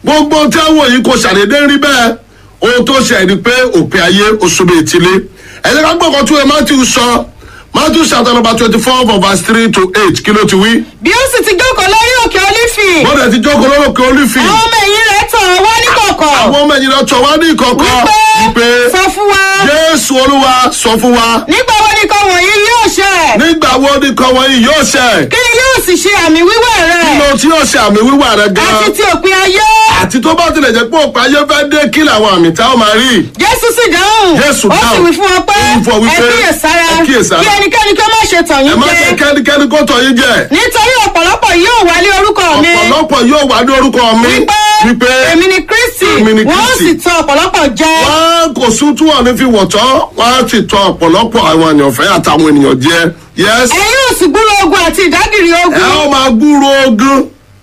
gbogbo tí àwọn yìí kò ṣàdédé rí bẹ́ẹ̀ ohun tó ṣe ni pé òpin ayé oṣooṣù ìtìlé ẹ̀jẹ̀ ká gbọ́kàn tún ẹ matthew sọ matthew chapter number twenty four from verse three to eight kí ló ti wí. bí ó sì ti jókòó lórí òkè olífì bọ́dẹ̀ ti jókòó lórúkọ olífì àwọn ọmọ ẹ̀yìn rẹ̀ tọ̀ ọ́ wá ní kọ̀kọ̀ àwọn ọmọ ẹ̀yìn rẹ̀ tọ̀ wá ní ìkọ̀kọ̀ wípé sọ fún wa jésù olúwa sọ fún wa nígbà wo ni nǹkan wọ̀nyí yóò ṣẹ nígbà wo ni kan wọ̀nyí yóò ṣẹ kí ni yóò sì ṣe àmì wíwẹ̀ kí rẹ̀ ló tí yóò ṣe àmì wíwà rẹ gan àti ti òpin ayé àti tó bá tilẹ̀ jẹ́ pé òpin ayé fẹ́ dé kí làwọn àmì tá ó máa rí jésù sì dáhùn Jésù ó sì dáhùn. wí fún wọn pé Ó wí fún ọ wípé, ẹ kíyèsára ẹ kíyèsára. kí ẹnikẹ́ni kí ó má ṣe tàn ẹ yín má jẹ́ jẹ kẹ́nikẹ́ni kó tọ̀ yín jẹ nítorí ọ̀pọ̀lọpọ̀ yóò wá ní orúkọ mi ọ̀pọ̀lọpọ̀ yóò wá ní orúkọ mi wípé wípé èmi ni kristi Èmi ni wọ́n Kristi. sì tàn ọ̀pọ̀lọpọ̀ jẹ wọ́n kò sún tí wọ́n ní fi wọ̀tọ́ wọ́n á sì tọ ọ̀pọ̀lọpọ̀ àwọn ènìyàn fẹ́ àtàwọn ènìyàn jẹ yes ẹ̀yin yóò sì gbúrò ogun àti ìdágìrì ẹ ogun ó máa gbúrò ogun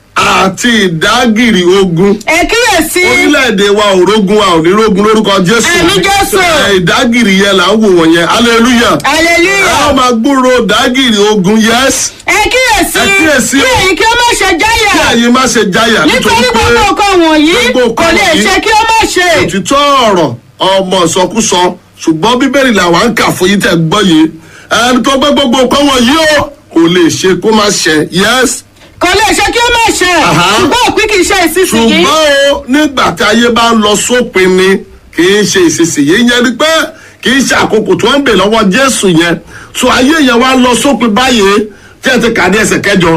àti ìdágìrì ogun ẹ kíyèsí orílẹ̀-èdè wa ò rógun wa ò ní rógun lórúkọ jésù Àmín Jésù. Ẹ, ìdágìrì yẹn là ń wò wọ̀nyẹn hallelujah ẹ hallelujah ó máa gbúrò ìdágìrì ogun yes ẹ kíyèsí Ẹ kíyèsí kí o. èyí kí ó má ṣe kí jáyà ẹ̀yin má ṣe jáyà nítorí gbogbo nǹkan wọ̀nyí gbogbo kò nǹkan lè wọ̀nyí ṣe kí ó má ṣe òtítọ́ ọ̀rọ̀ ọmọ ìsọkúsọ ṣùgbọ́n bíbélì làwa ń kà fún yín tẹ̀ gbọ́ yìí ẹni tó gbé gbogbo nǹkan wọ̀nyí o kò lè ṣe kó má ṣe yes kò lè ṣe kí ó má ṣe Aha. ṣùgbọ́n òpin kì í ṣe ìsinsìnyí ṣùgbọ́n o nígbà tí ayé bá ń lọ sópin ni kì í ṣe ìsinsìnyí yẹn ni pé kì í ṣe àkókò tó ń bè lọ́wọ́ jésù yẹn so ayé yẹn wá lọ sópin báyìí tí ẹ ti kà ní ẹsẹ̀ kẹjọ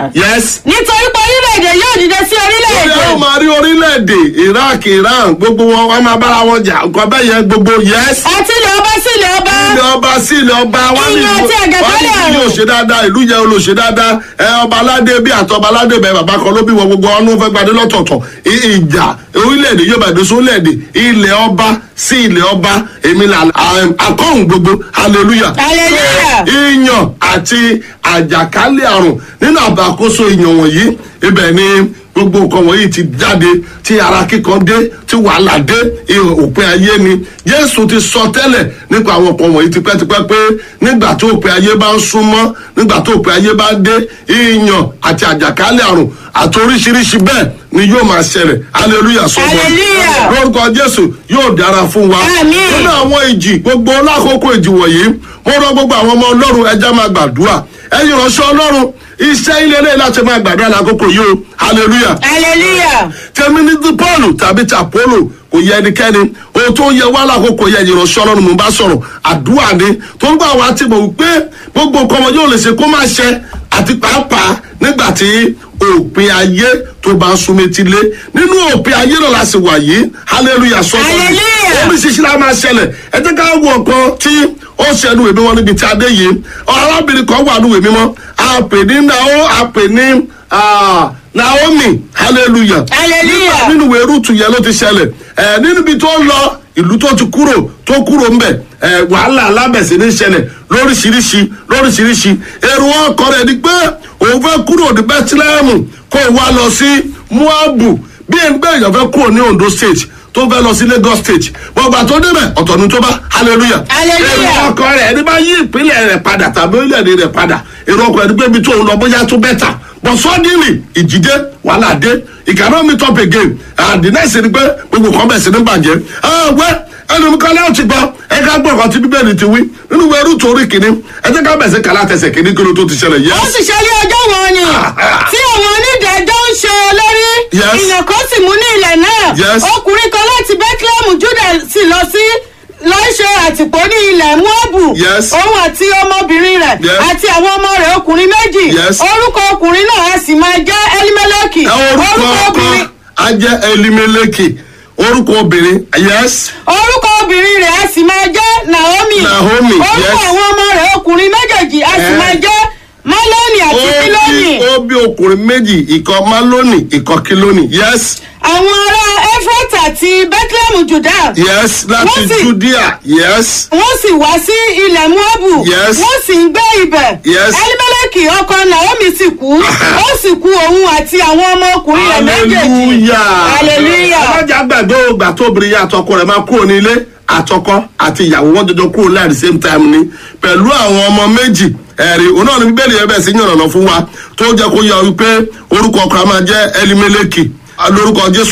yes nítorí pé orílẹ̀-èdè yóò dìde sí Ó orílẹ̀-èdè yẹ ó máa rí orílẹ̀-èdè iraq iran gbogbo wọn wọn máa bára wọn jà nǹkan bẹ́ẹ̀ yẹn gbogbo yes àti ilẹ̀ ọba sí ilẹ̀ ọba ilé ọba sí ilé ọba wọn ní Ìyàn àti àgàtálẹ̀ wọn ní àrùn. yóò ṣe dáadáa ìlú yẹn ló ṣe dáadáa ẹ ọba aládé bí àti ọba aládé bẹ bàbá kan ló bí wọn gbogbo ọdún fẹ́ gbadé lọ́tọ̀ọ̀tọ̀ I- ìjà orílẹ̀-èdè yóò bàdé sí orílẹ̀-èdè ilẹ̀ ọba sí ilẹ̀ ọba èmi là akọ́hùn gbogbo hallelujah Hallelujah. ìyàn àti àjàkálẹ̀ àrùn nínú àbàkóso ìyàn wọ̀nyí ibẹ̀ ni gbogbo nǹkan wọ̀nyí ti jáde tí ara kíkan dé tí wàhálà dé ihò òpin ayé ni jésù ti sọ tẹ́lẹ̀ nípa àwọn nǹkan wọ̀nyí tipẹ́tipẹ́ pé nígbà tó òpin ayé bá ń súnmọ́ nígbà tó òpin ayé bá dé ìyàn àti àjàkálẹ̀ àrùn àti oríṣiríṣi bẹ́ẹ̀ ni yóò máa ṣẹlẹ̀ hallelujah sọ́kọ́ Hallelujah. lórúkọ jésù yóò dára fún wa Àmín. nínú àwọn ìjì gbogbo lákòókò ìjì wọ̀nyí mo rọ gbogbo àwọn ọmọ ọlọ́run ẹja máa gbàdúrà ẹ̀yin ìránṣẹ́ ọlọ́run iṣẹ́ ilé ilé láti máa gbàdúrà lákòókò yìí o hallelujah hallelujah tẹ̀mí ní ti paul tàbí ti apollo kò yẹ ẹnikẹ́ni ohun tó yẹ wá lákòókò yẹ ẹ̀yin ìránṣẹ́ ọlọ́run mo bá sọ̀rọ̀ àdúrà ni tó ń gbà wá ti mọ̀ wípé gbogbo nǹkan wọn yóò lè ṣe kó má ṣe àti pàápàá nígbà tí òpin ayé tó bá ń súnmọ́ etí lé nínú òpin ayé náà la sì wà yìí hallelujah sọ́kọ́ Hallelujah. oríṣiríṣi la máa ṣẹlẹ̀ ẹ jẹ́ ká wo ọ̀kan tí ó ṣẹnu ìwé mímọ́ níbi tí a dé yìí arábìnrin kan wà ní ìwé mímọ́ a pè ní nao a pè ní ah, naomi hallelujah Hallelujah. nínú ìwé rúùtù yẹn ló ti ṣẹlẹ̀ ẹ nínú ibi tó ń lọ ìlú tó ti kúrò tó kúrò ń bẹ̀ ẹ wàhálà alábẹ̀sẹ̀ ní ṣẹlẹ̀ lóríṣiríṣi lóríṣiríṣi èrò ọkọ rẹ̀ ni pé òun fẹ́ kúrò ní bethlehem kó o wá lọ sí moabu bí ẹni pé èèyàn fẹ́ kúrò ní ondo state tó fẹ́ lọ sí lagos state gbọ̀ngbà tó débẹ̀ ọ̀tọ̀ ni tó bá hallelujah Hallelujah. èrò ọkọ rẹ̀ ẹni bá yí ìpínlẹ̀ rẹ̀ padà tàbí orílẹ̀-èdè rẹ̀ padà èrò ọkọ ẹni pé ibi tó ń lọ bóyá tó bẹ́tà but suddenly ìjìdé wàhálà dé he cannot meet up again and the next thing ni pé gbogbo kan bẹ̀ sí ní bàjẹ́ ẹ wẹ́ ẹnu mi kan láti ti gbọ́ ẹ ká gbọ́ ọ̀kan tí bíbélì ti wí nínú ìwé rúùtù orí kìíní ẹ jẹ́ ká bẹ̀ sí kàlá tẹsẹ̀ kìíní kí ló tó ti ṣẹlẹ̀ ó yẹn. sì ṣe ní ọjọ́ wọn ni tí àwọn onídẹ̀ẹ́jọ́ ń ṣe olórí Yes. ìyàn kan sì mú ní ilẹ̀ náà Yes. ọkùnrin kan láti bethlehem juda sì lọ sí lọ ṣe àtìpó ní ilẹ̀ moabu Yes. òun àti ọmọbìnrin rẹ̀ Yes. àti àwọn ọmọ rẹ̀ ọkùnrin méjì Yes. orúkọ ọkùnrin náà a sì máa jẹ́ elimeleki ẹ orúkọ ọkọ á jẹ́ elimeleki orúkọ obìnrin yes orúkọ obìnrin rẹ̀ a sì máa jẹ́ naomi Naomi, orúkọ yes. àwọn ọmọ rẹ̀ ọkùnrin méjèèjì a sì Eh. máa jẹ́ maloni ó àti kiloni. bí ó bí ọkùnrin méjì ìkan maloni ìkan kiloni yes àwọn ará efrat àti bethlehem juda yes láti Wọ́n sì- judea yes wọ́n sì wá sí ilẹ̀ moabu Yes. wọ́n sì ń gbé ibẹ̀ Yes. elimeleki ọkọ naomi sì kú ó sì kú òun àti àwọn ọmọkùnrin rẹ̀ méjèèjì hallelujah alájà gbàgbé ògbà tó obìnrin yá àtọkọ rẹ̀ máa kúrò ní ilé àtọkọ àti ìyàwó wọn jọjọ kúrò láì the same time ni pẹ̀lú àwọn ọmọ méjì ẹ̀rí òun náà ní bíbélì yẹn bẹ̀ sí yànnàná fún wa tó jẹ́ kó yọ wípé orúkọ ọkọ a máa jẹ́ elimeleki lórúkọ jésù